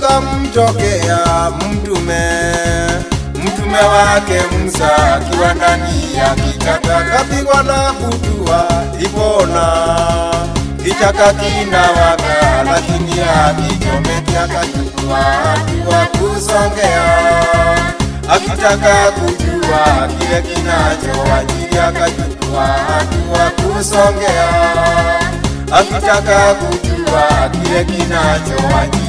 kukamtokea mtume mtume wake Musa akiwa ndani ya kichaka, kapigwa na kutua ipona kichaka kinawaka, lakini akichomeki akachukua hatua kusongea, akitaka kujua kile kinachowajiri akachukua hatua kusongea, akitaka kujua kile kinachowajiri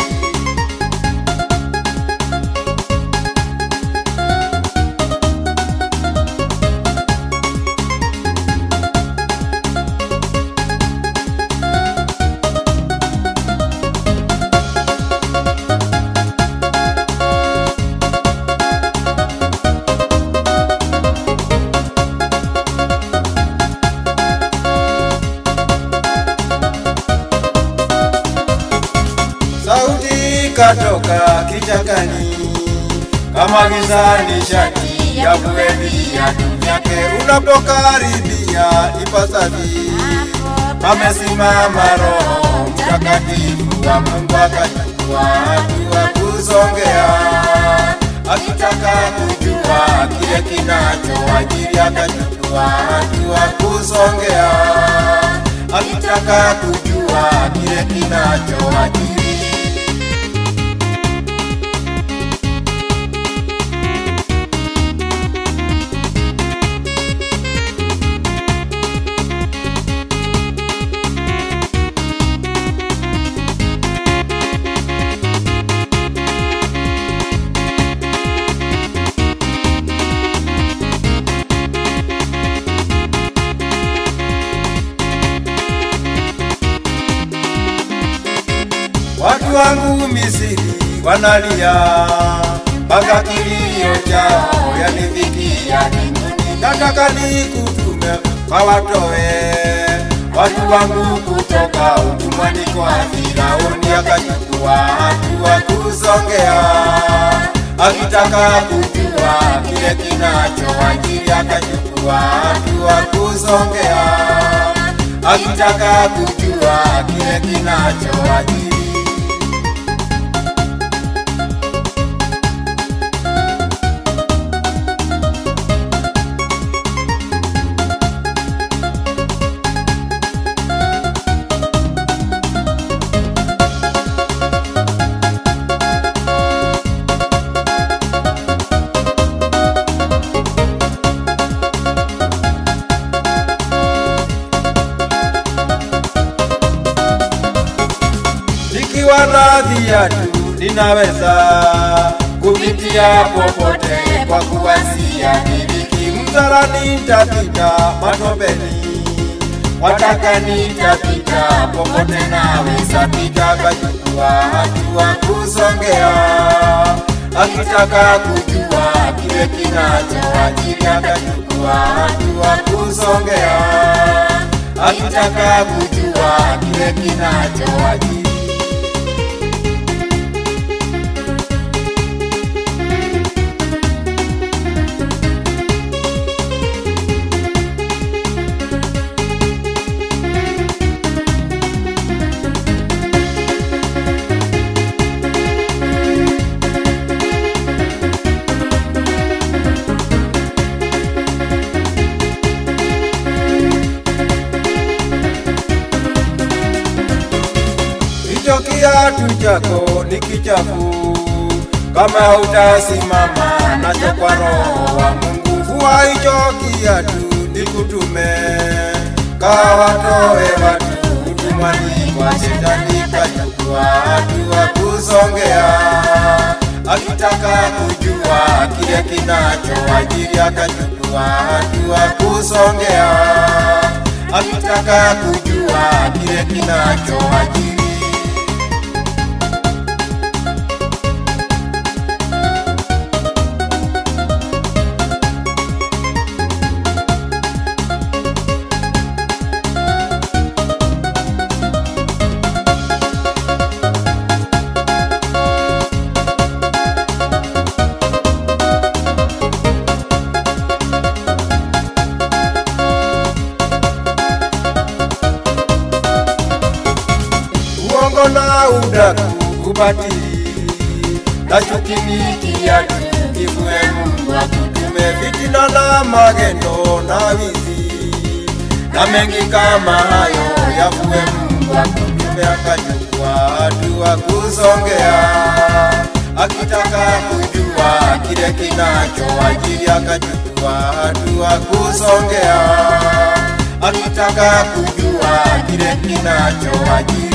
sauti katoka kichakani kama gizani shati ya kueli viatu vyake unapokaribia ipasavi amesimama roho mtakatifu wa Mungu akachukua hatua kusongea akitaka kujua kile kinachowajiri akachukua hatua kusongea akitaka kujua kile kinachowajiri Watu wangu Misri wanalia, mpaka kilio chao yanifikia mbinguni. Nataka nikutume kwa watoe watu wangu kutoka utumwani kwa Firauni, akachukua hatua kusongea, akitaka kujua kile kinachowajiri, akachukua hatua kusongea, akitaka kujua kile kinachowajiri. nikiwa na viatu ninaweza kupitia popote kwa kuwasia miliki mzarani nitapita matopeni wataka nitapita popote naweza pita kachukua hatua kusongea akitaka kujua kile kinachowajiri akachukua hatua kusongea akitaka kujua kile kinachowajiri hicho kiatu chako ni kichafu, kama utasimama nacho kwa roho wa Mungu. Vua hicho kiatu nikutume, kawatoe watu utumwani kwa shetani, kachukua hatua kusongea, akitaka kujua kile kinachowajiri, akachukua hatua kusongea, akitaka kujua kile kinachowajiri. uongo na udaku ubatili na chuki ni kiatu, kivue Mungu akutume fitina na magendo na wizi na mengi kama hayo yavue Mungu akutume akachukua hatua kusongea, akitaka kujua kile kinachoajiri akachukua hatua kusongea, akitaka kujua kile kinachoajiri